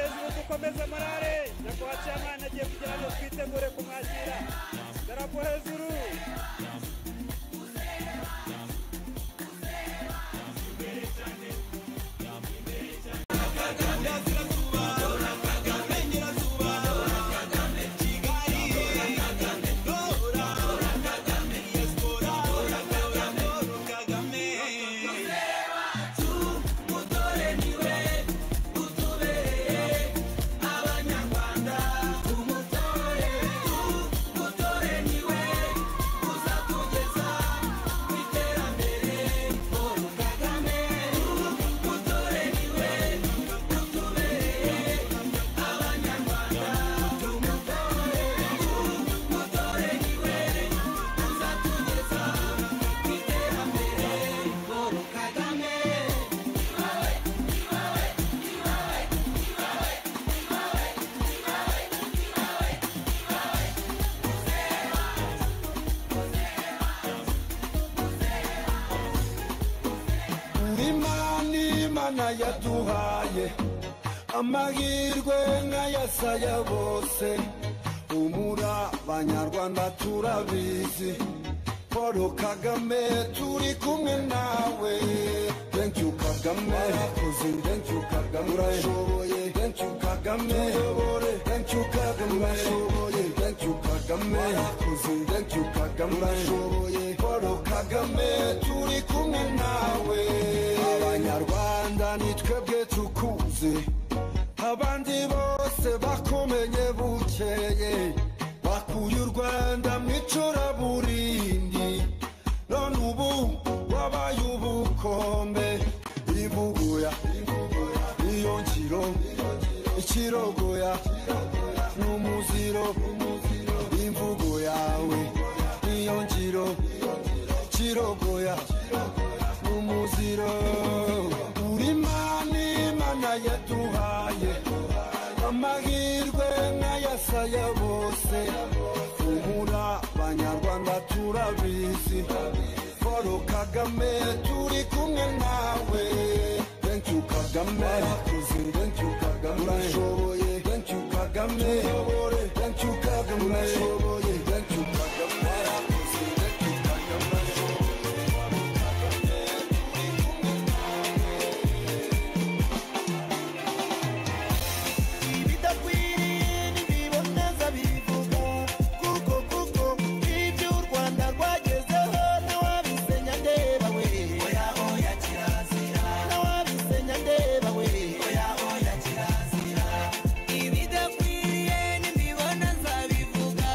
kutokomeza morale, nyakubahwa chamani agiye kugira ngo twitegure kumwakira. Darapo hejuru, Imana imana yaduhaye amahirwe nk'ayasaya bose umura abanyarwanda turabizi Paul Kagame turi kumwe nawe thank you Kagame warakoze thank you Kagame urashoboye thank you Kagame uyobore thank you Kagame urashoboye thank you Kagame warakoze thank you Kagame urashoboye Paul Kagame turi kumwe nawe abanyarwanda ni twebwe tukuzi abandi bose bakomenye bukeye bakuye u rwanda mu icuraburindi none ubu wabaye ubukombe imbuguya iyo ngiro ikirogoya n'umuziro imvugo yawe iyo ngiro kirogoya n'umuziro uri mana imana yaduhaye amahirwe nk'ayasaya bose umura abanyarwanda turabizi Paul Kagame turi kumwe nawe thank you Kagame warakoze thank you Kagame urashoboye thank you Kagame uyobore thank you Kagame urashoboye thank you Kagame warakoze thank you Kagame urashoboye ibidakwiriye ntibiboneza bivuga kuko kuko ibyo u rwanda rwagezeho ntawabisenya ndeba we oya oya kirazira ntawabisenya ndeba we oya oya kirazira ibidakwiriye ntibiboneza bivuga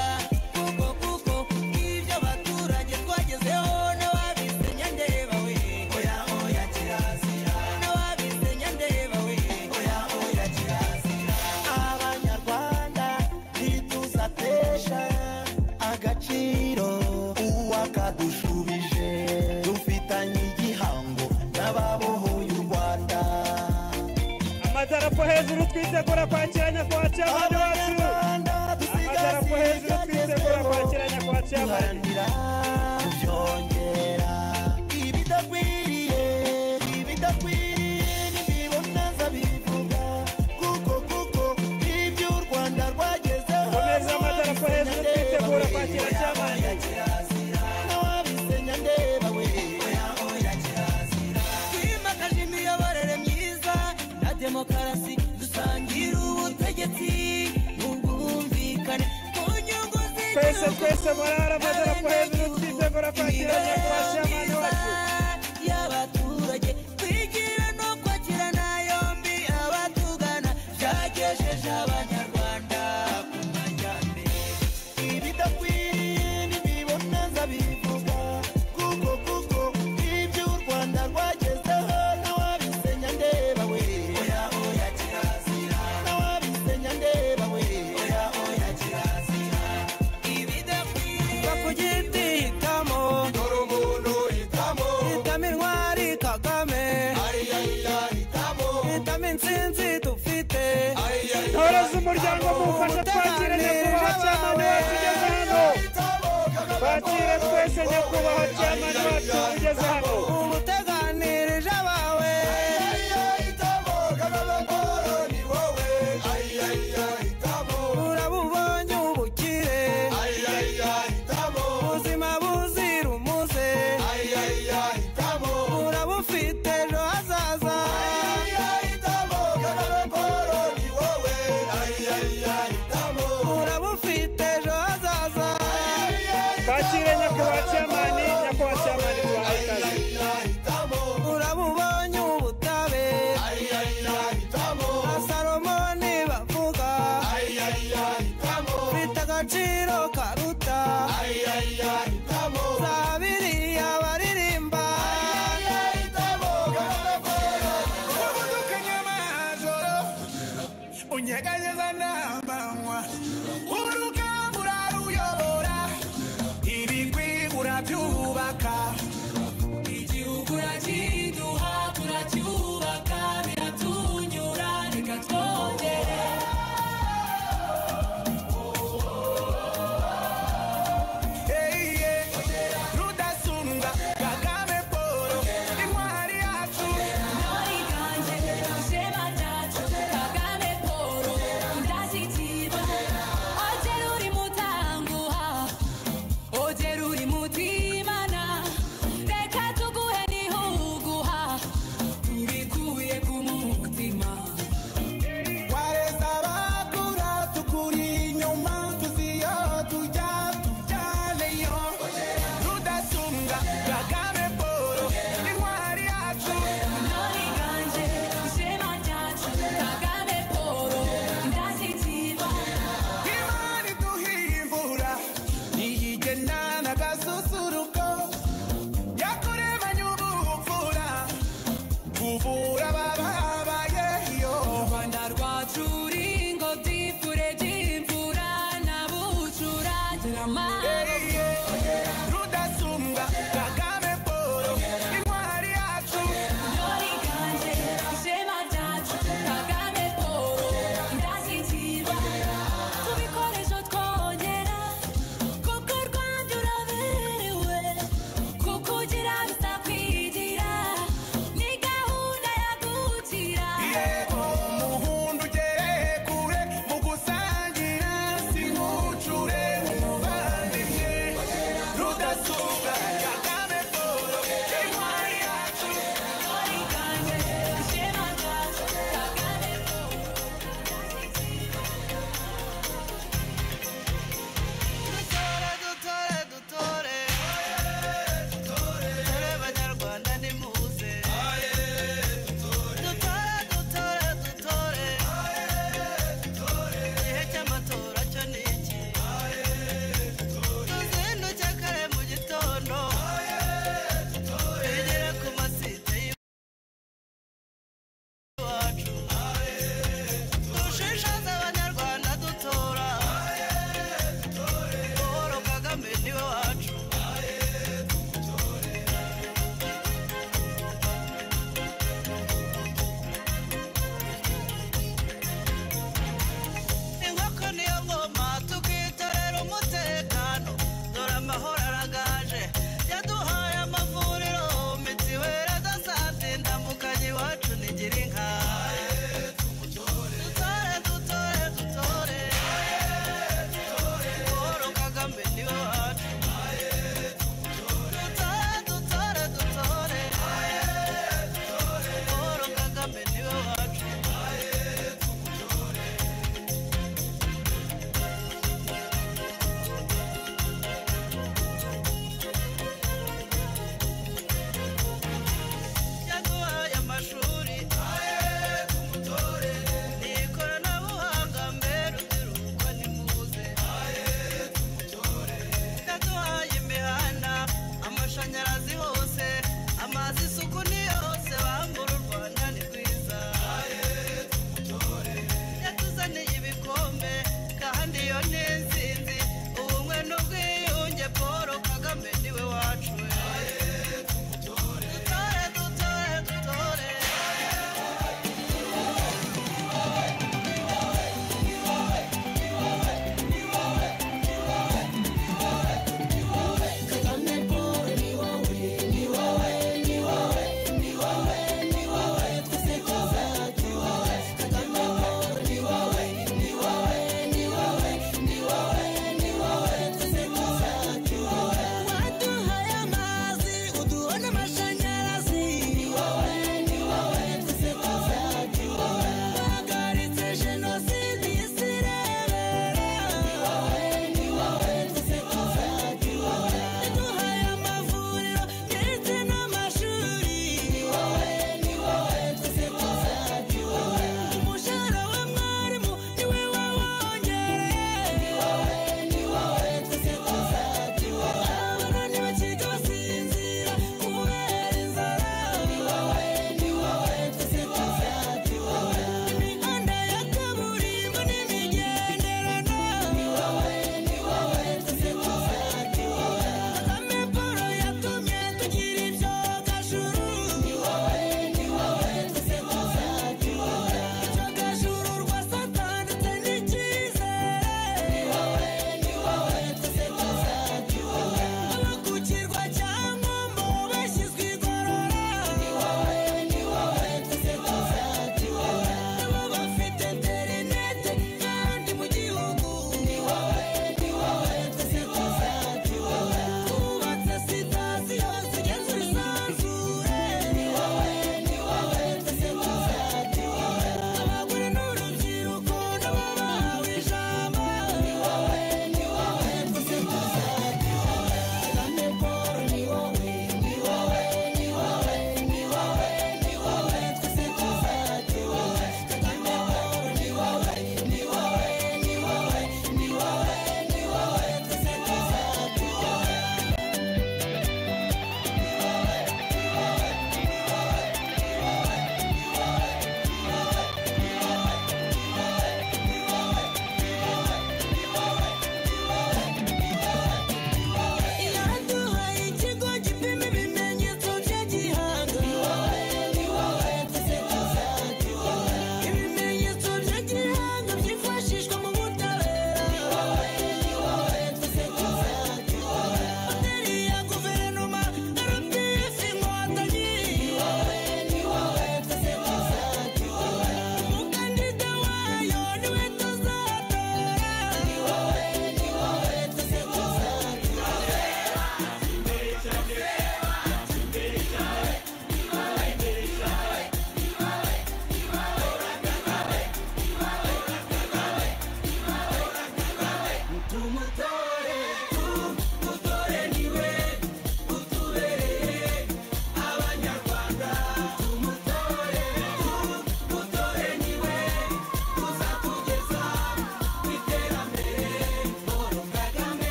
kuko kuko ibyo abaturage twagezeho ntawabisenya ndeba we oya oya kirazira ntawabisenya ndeba we oya oya kirazira abanyarwanda ntituzatesha agaciro uwakadushubije dufitanye igihango n'ababohoye u rwanda amadarapo hejuru, twitegura kwakira nyakubahwa chamani wacu. abanyarwanda Amadarapo dusigasire hejuru, twitegura kwakira ibyagezweho nyakubahwa chamani. duharanira kubyongera ibidakwiriye ibidakwiriye ntibiboneza bivuga kuko kuko ibyo u rwanda rwagezeho Komeza amadarapo hejuru, twitegura kwakira chamani. n'ababisenya ndeba we twimakaje imiyoborere myiza na demokarasi dusangira ubutegetsi mu bwumvikane ku nyungu Twese, z'igihugu twese morale, amadarapo hejuru, twitegura kwakira nyakubahwa chamani wacu. y'abaturage twigira no kwakirana yombi abatugana byagejeje abanyarwanda ku majyambere ibidakwiriye ntibiboneza bivuga kuko kuko ibyo u rwanda rwagezeho n'awabisenya ndeba we oya oya kirazira n'awabisenya ndeba we oya oya kirazira ibidakwiriye kugiti hitamo dore umuntu hitamo hitamo intwari kagame ayiyayira hitamo hitamo intsinzi dufite ayiyayira Ntore z'umuryango mufashe twakire nyakubahwa chamani wacu ugeze hano. Twakire twese nyakubahwa chamani wacu ugeze hano. umuteganirije abawe Ayiyayira hitamo kagame paul ni wowe ayiyayira agaciro karuta za abiri abaririmba ubudukanye amajoro unyeganyeza n'amanywa urukangura ruyobora ibigwigura byubaka igihugu urakiduha turacyubaka biratunyura reka twongere Hey, yeah.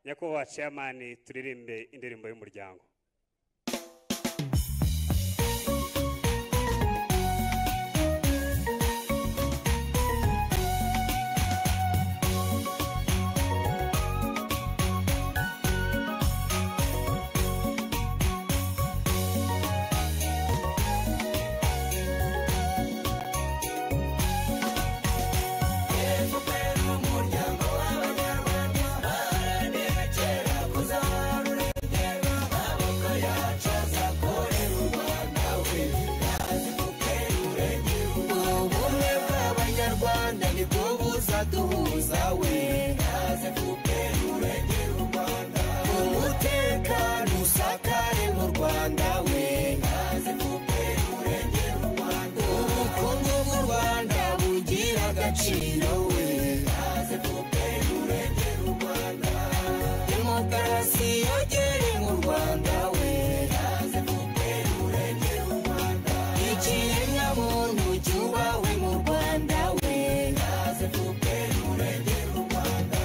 nyakubahwa ciyamani turirimbe indirimbo y'umuryango ubumwe bw'abanyarwanda nibwo buzaduhuza we naze kubwira urengera u rwanda umutekano usakare mu rwanda we naze kubwira urengera u rwanda ubukungu bw'u rwanda bugira agaciro we naze kubwira urengera u rwanda demokarasi yogere mu rwanda we naze kubwira urengera u rwanda ikiremwa muntu cyubawe mu rwanda we naze kubwira urengera u rwanda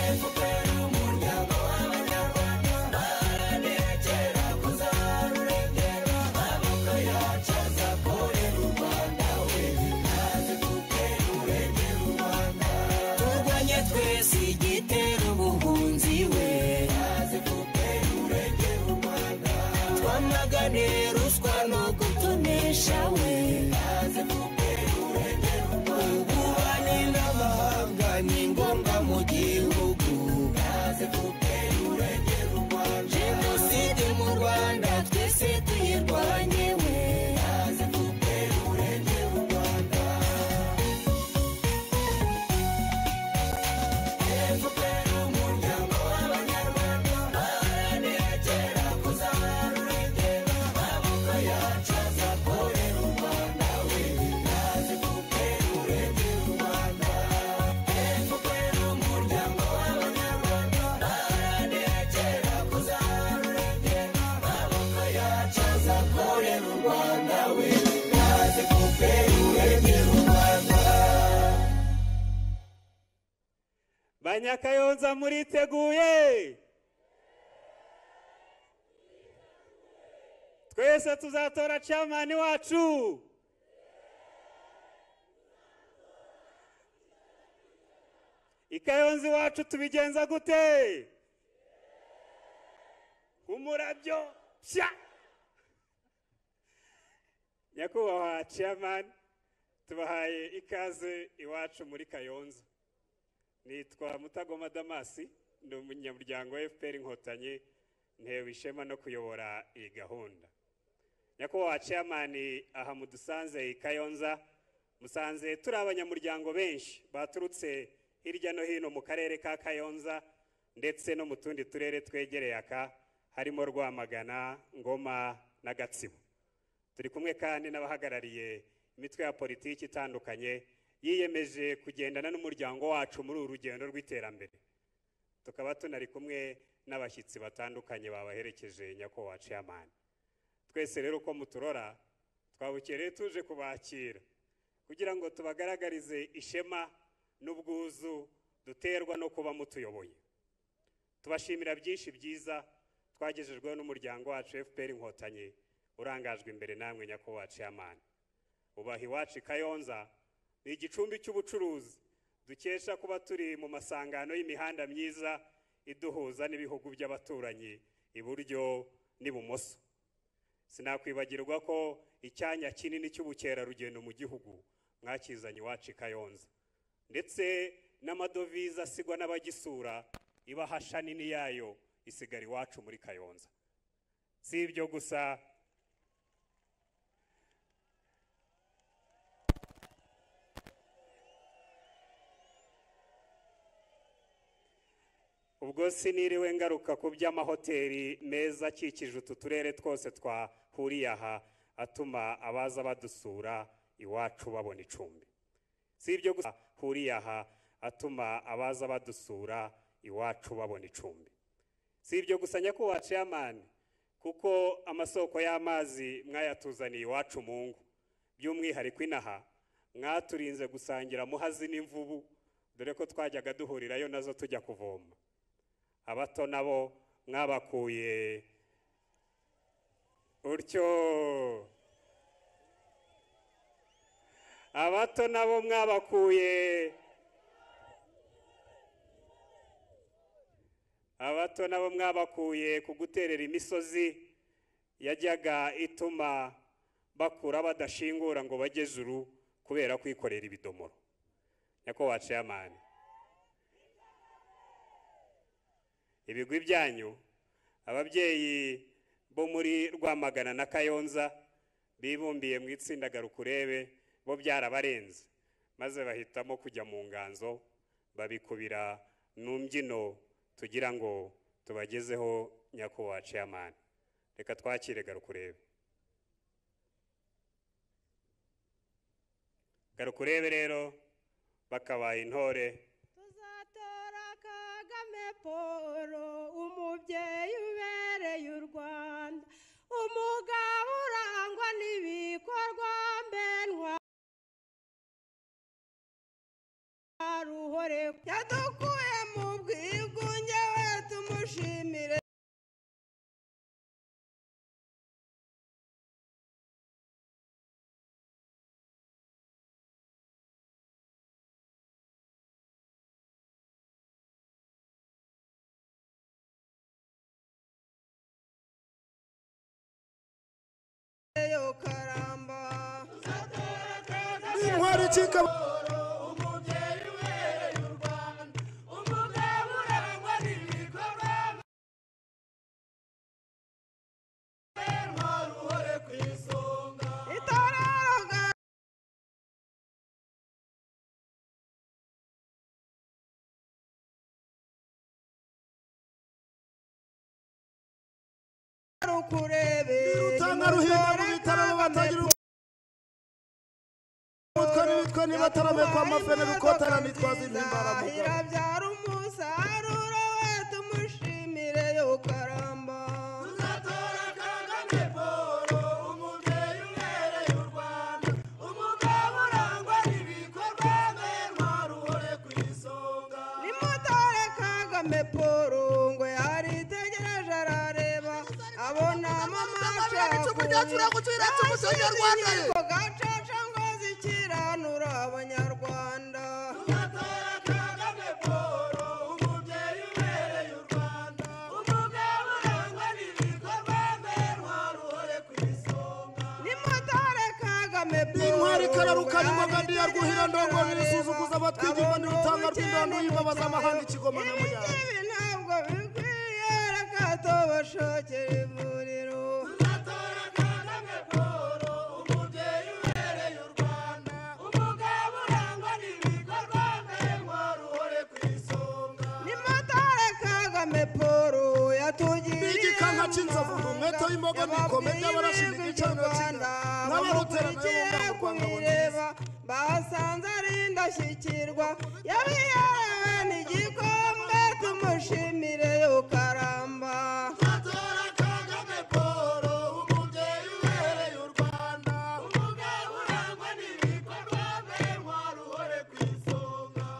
efuperi umuryango w'abanyarwanda baharanira kera kuzahara urengera amaboko yacu azakorera u rwanda we naze kubwira urengera u rwanda turwanye twese igitera ubuhunzi we naze kubwira urengera u rwanda twamagane ruswa no gutonesha we naze kubwira urengera u rwanda ububanyi n'amahanga ni ngombwa mu gihugu naze kubwira urengera u rwanda jenoside mu rwanda twese tuyirwanye we naze kubwira urengera u rwanda efuperi umuryango w'abanyarwanda baharanira kera kuzahara urengera amaboko yacu azakorera u rwanda we naze efuperi urengera u rwanda efuperi umuryango w'abanyarwanda baharanira kera kuzahara urengera amaboko yacu azakorera u rwanda we naze efuperi urengera u rwanda banyakayonza muriteguye twese tuzatora camani wacu ikayonza iwacu tubigenza gute umurabyo pya nyakubahwa ciyamani tubahaye ikaze iwacu muri kayonza nitwa mutagoma damasi ni umunyamuryango wa fpr inkotanyi ntewe ishema no kuyobora iyi gahunda nyakubahwa ciyamani aha mudusanze i kayonza musanze turi abanyamuryango benshi baturutse hirya no hino mu karere ka kayonza ndetse no mu tundi turere twegereye aka harimo rwamagana ngoma na gatsibo turi kumwe kandi n'abahagarariye imitwe ya politiki itandukanye yiyemeje kugendana n'umuryango wacu muri uru rugendo rw'iterambere tukaba tunari kumwe n'abashyitsi batandukanye babaherekeje nyakubahwa ciyamani twese rero uko muturora twabukereye tuje kubakira kugira ngo tubagaragarize ishema n'ubwuzu duterwa no kuba mutuyoboye tubashimira byinshi byiza twagejejweho n'umuryango wacu fpr inkotanyi urangajwe imbere namwe nyakubahwa ciyamani ubaha iwacu i kayonza ni igicumbi cy'ubucuruzi dukesha kuba turi mu masangano y'imihanda myiza iduhuza n'ibihugu by'abaturanyi iburyo n'ibumoso sinakwibagirwa ko icyanya kinini cy'ubukerarugendo mu gihugu mwakizanye iwacu i kayonza ndetse n'amadovize asigwa n'abagisura ibahasha nini yayo isigara iwacu muri kayonza si ibyo gusa ubwo siniriwe ngaruka ku by'amahoteli meza akikije utu turere twose twahuriye aha atuma abaza badusura iwacu babona icumbi si ibyo gusa huriye aha atuma abaza badusura iwacu babona icumbi si ibyo gusa nyakubahwa ciyamani kuko amasoko y'amazi mwayatuzaniye iwacu mu ngo by'umwihariko inaha mwaturinze gusangira muhazi n'imvubu dore ko twajyaga duhurirayo nazo tujya kuvoma abato nabo mwabakuye utyo abato nabo mwabakuye abato nabo mwabakuye ku guterera imisozi yajyaga ituma bakura badashingura ngo bajye juru kubera kwikorera ibidomoro nyakubahwa ceyamani ibigwi byanyu ababyeyi bo muri rwamagana na kayonza bibumbiye mu itsinda garukurebe bo byarabarenze maze bahitamo kujya mu nganzo babikubira mu mbyino tugira ngo tubagezeho nyakubahwa ceyamani reka twakire garukurebe garukurebe rero bakabaye intore tuzatora kagame paul umubyeyi ubereye u rwanda umugabo urangwa n'ibikorwa mbenwa ruhore yadukuye mu bwigunge we tumushimire yo karamba intwari ikika itorero ga- rukurebe rutanga ruhinda mu bitaro batagira umutwe n'imitwe nibatarame kwa mafene rukotana nitwaza intimbara mu Rwanda. irabyara umusaruro we tumushimire yo karamba nimutore kagame paul ngo yaritegereje arareba abona mamaca inkiko gacaca ngo zikiranura abanyarwanda nimutore kagame intwari ikararuka n'imboga ndiya rwuhira ndongo nirisuzuguza abatwigirwa n'urutanga rw'indano yibabaza amahanga ikigoma n'amuyanga ibi ntabwo bikwiye reka tubashokere ivuriro nimutore kagame paul yatugiriye Igikanka cy'inzovu, amahanga. umwete w'imboga n'ikome ry'abarashi Yababwiye n'igice n'abakiga. N'abarutera nayo bakurikiye banga u Rwanda ngo kubireba basanze ari indashyikirwa yabiherewe n'igikombe tumushimire yo karamba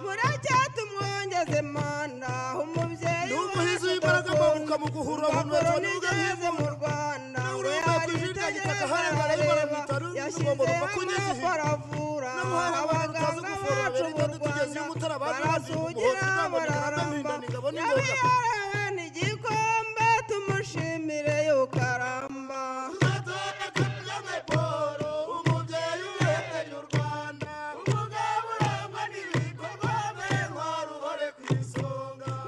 mureke tumwongeze manda umubyeyi Ni umuhizi wacu w'imbaraga dukunda. mpabuka mu guhura abantu Urupapuro batonda ubwo nigeze mu Rwanda N'ururimi we rwakwijirika gitaka, harengana rwitwa rurimi rugomba yashyizeho rupfa kunyuza amaboko ihigo. aravura N'umuhanga abantu abaganga bazi kuvura bacu mu barabibona tugeze Rwanda iyo mutarabanje barasugira bazi umuhozi ntabwo bararamba ntabwo ningabona inzoga. yabiherewe n'igikombe tumushimire yukaramba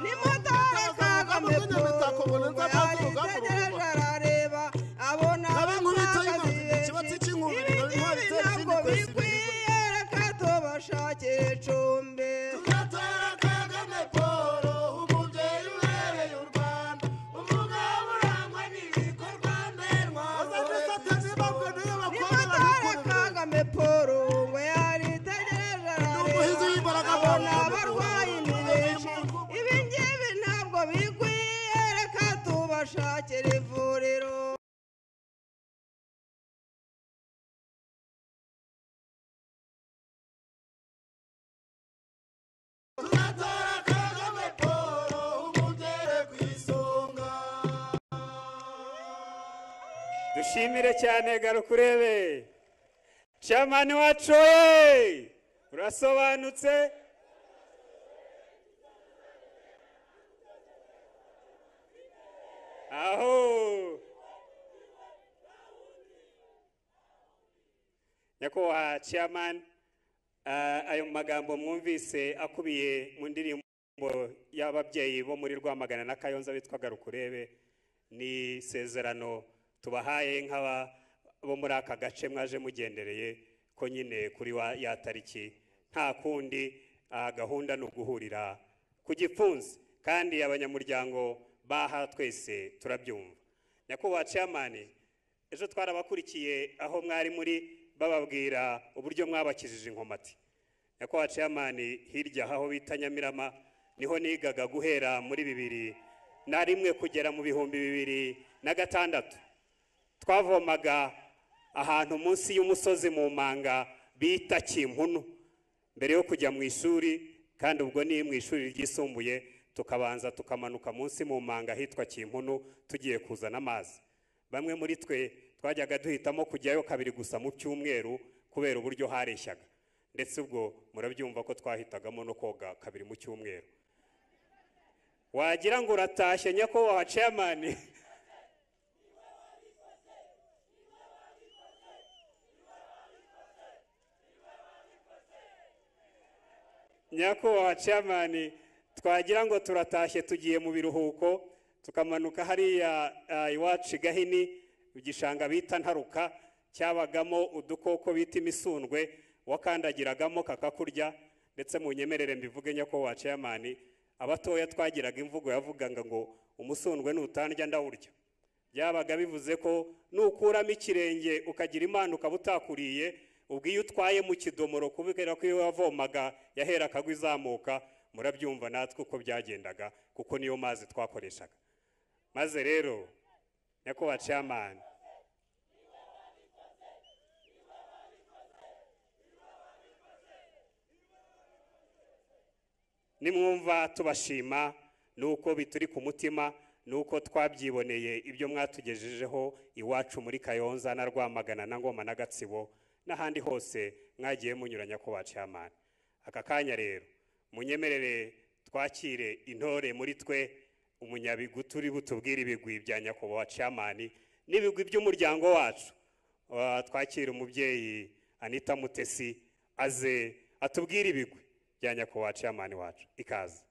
nimutore Kagame Imitako Paul ubona ngo nzapfa urugamba yaritegereje urugamba. arareba abona Abe nkubito y'inkozi, abapfakazi ikibatsi benshi. cy'inkubiri, Ibi dore intwari ngibi itera izindi ntabwo kwesa ibiribwa. bikwiye reka tubashakire icumbi nimutore Kagame Paul ngo yaritegereje umuhizi arareba w'imbaraga abona abantu. abarwayi ni benshi ibi ngibi ntabwo bikwiye reka tubashakire ivuriro Tuzatanga dushimire cyane garuka urebe camani wacu we urasobanutse aho nyakubahwa camani ayo magambo mwumvise akubiye mu ndirimbo y'ababyeyi bo muri rwamagana na kayonza bitwa garuka urebe ni isezerano tubahaye nk'aba bo muri aka gace mwaje mugendereye ko nyine kuri wa ya tariki nta kundi ah, gahunda ni uguhurira ku gipfunsi kandi abanyamuryango baha twese turabyumva nyakubahwa camani ejo twarabakurikiye aho mwari muri bababwira uburyo mwabakijije inkomati nyakubahwa ceyamani hirya aho bita nyamirama niho nigaga guhera muri bibiri na rimwe kugera mu bihumbi bibiri na gatandatu twavomaga ahantu munsi y'umusozi mu manga bita kimpunu mbere yo kujya mu ishuri kandi ubwo ni mu ishuri ryisumbuye tukabanza tukamanuka munsi mu manga ahitwa kimpunu tugiye kuzana amazi bamwe muri twe twajyaga duhitamo kujyayo kabiri gusa mu cyumweru kubera uburyo hareshyaga ndetse ubwo murabyumva ko twahitagamo no koga kabiri mu cyumweru wagira ngo uratashye nyakubahwa ceyamani nyakubahwa ceyamani twagira ngo turatashye tugiye mu biruhuko tukamanuka hariya ah, iwacu i gahini mu gishanga bita ntaruka cyabagamo udukoko bita imisundwe wakandagiragamo kakakurya ndetse mu nyemerere mbivuge nyakubahwa ceyamani abatoya twagiraga imvugo yavugaga ngo umusundwe nutandya ndawurya byabaga bivuze ko nukuramo ikirenge ukagira imana ukaba utakuriye ubwo iyo utwaye mu kidomoro kubera ko iyo wavomaga yahera akagwa izamuka murabyumva natwe uko byagendaga kuko niyo mazi twakoreshaga maze rero nyakubahwa cyamani nimwumva tubashima nuko bituri ku mutima nuko twabyiboneye ibyo mwatugejejeho iwacu muri kayonza na rwamagana na ngoma na gatsibo n'ahandi hose mwagiye munyuranya ku bacamana aka kanya rero munyemerere twakire intore muri twe umunyabigutu uri butubwire ibigwi bya nyakubahwa camani n'ibigwi by'umuryango wacu Ah, twakire umubyeyi anita mutesi aze atubwire ibigwi bya nyakubahwa camani wacu ikaze